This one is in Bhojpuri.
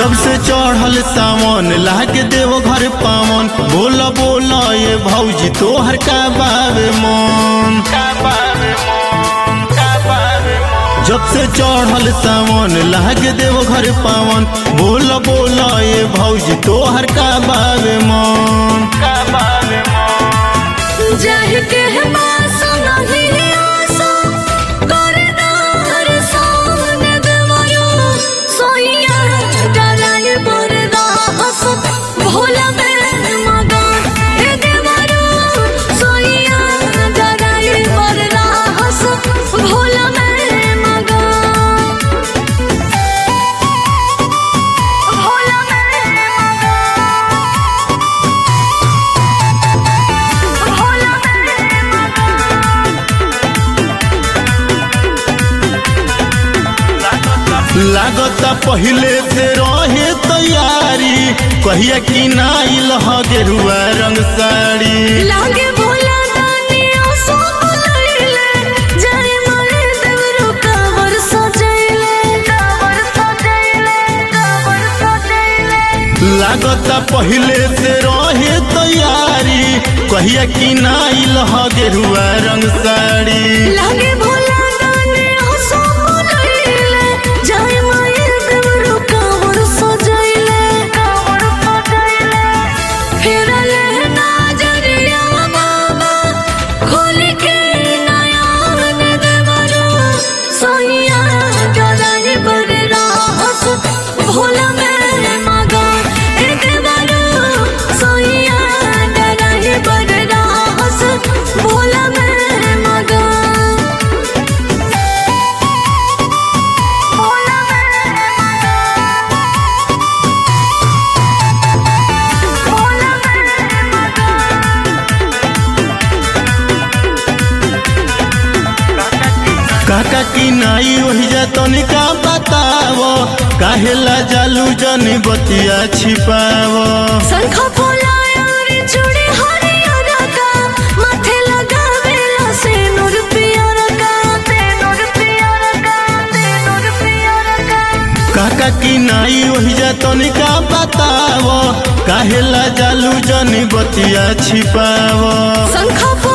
जब से चढ़ल सावन लागे देव घर पावन बोला बोला ये भौजी तोहर का बाबे मन जब से चढ़ल सावन लागे देव घर पावन बोला बोला ये भौजी तोहर का बाबे मन जाहि के मासो नहीं आसो करदार सोन देवयो सोइया डराय बरदा हस भोला में मगा ए देवरो सोइया डराय बरदा हस भोला में मगा भोला में मगा भोला में मगा लागता पहले से रहे तैयारी कहिया कि नाइल ह गेरुआ रंग साड़ी लागे भोला दानी आसो बुलैले जय मारे देवरो कावर सजैले कावर सजैले कावर सजैले लागता पहले से रहे तैयारी कहिया कि नाइल ह गेरुआ रंग साड़ी लागे भोला दानी आसो बुलैले जय मारे देवरो कावर सजैले कावर सजैले फेरले नजरिया बाबा खोल के नयन देवरो सोइया डराय बररा हस भोला में मगा ए देवरो सोइया डराय बररा हस भोला में मगा भोला में मगा भोला में मगा काका कि नाई वही जा तनिका बतावो काहेला जालू जन बतिया छिपावो शंख फुलाया रे चूड़ी हरियर का माथे लगावेला सिनुर पियर का सिनुर पियर का सिनुर पियर का काका कि नाई वही जा तनिका बतावो काहेला जालू जन बतिया छिपावो शंख